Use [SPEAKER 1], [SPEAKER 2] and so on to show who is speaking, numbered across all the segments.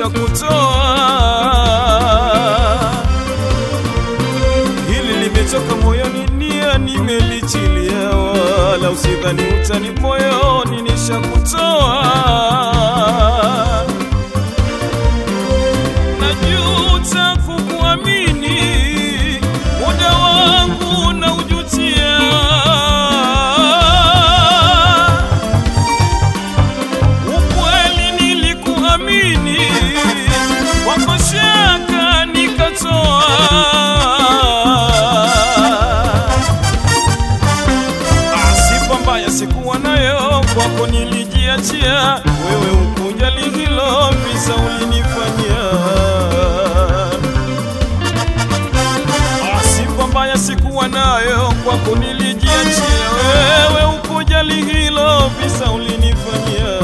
[SPEAKER 1] nishakutoa. Hili limetoka moyoni, nia nimelichilia, wala usidhani utani moyoni, nishakutoa. Najuta kukuamini, muda wangu naujutia. Ukweli nilikuamini, wako shaka nikatoa. Ah, Sifa mbaya sikuwa nayo, kwako nilijiachia, wewe ukujali hilo, visa ulinifanyia. Ah, Sifa mbaya sikuwa nayo, kwako nilijiachia, wewe ukujali hilo, visa ulinifanyia.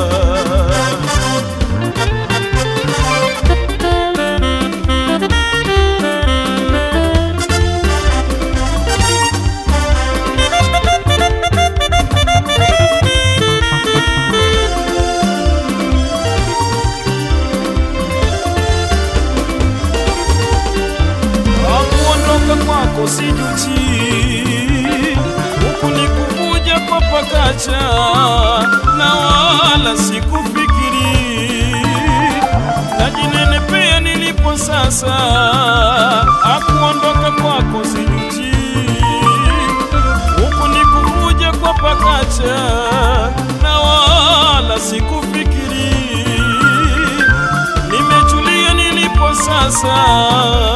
[SPEAKER 1] Kuondoka kwako sijuti, huku ni kuvuja kwa pakacha, na wala sikufikiri, najinenepea nilipo sasa. Akuondoka kwako sijuti, huku ni kuvuja kwa pakacha, na wala sikufikiri, nimetulia nilipo sasa.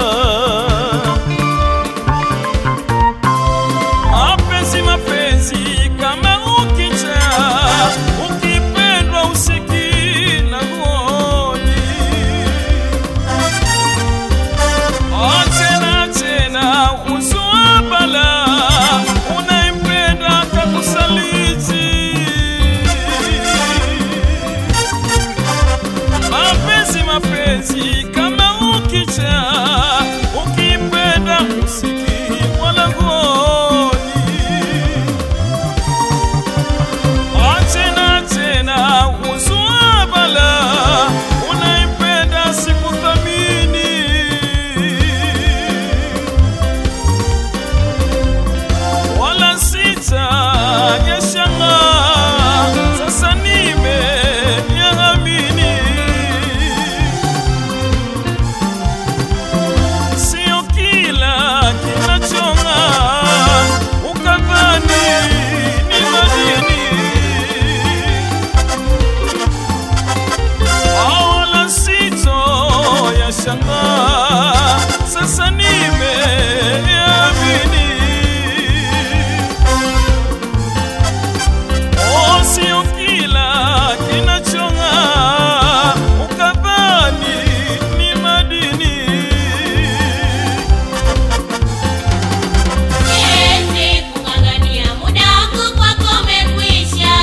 [SPEAKER 1] Mapenzi mapenzi kama ukicha ukipendwa usiki na ngoni Oh, tena tena uzua bala unayempenda kakusaliti mapenzi mapenzi kama ukicha ukipenda usiki wala ngoni tena tena uzua bala unaipenda sikuthamini wala sita yashanga sasa nimeyaamini sio kila kinachonga ukadhani ni madini wala sito ya shanga sasa nimeamini oh, sio kila kinachonga ukadhani ni madini
[SPEAKER 2] Siwezi kung'ang'ania muda wangu kwako umekwisha,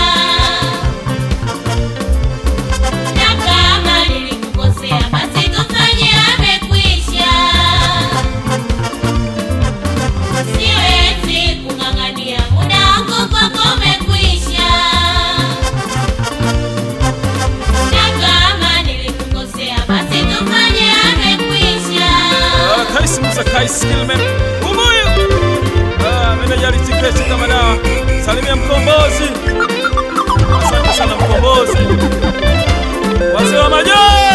[SPEAKER 2] na kama nilikukosea basi tufanye amekwisha. Siwezi kung'ang'ania muda wangu kwako umekwisha, na kama nilikukosea basi tufanye amekwisha.
[SPEAKER 1] Ah, Kais Musa Kais Kilman Umuyu Ah, meneja Litiketi kama dawa Salimia mkombozi Asante sana mkombozi Wazee wa majoa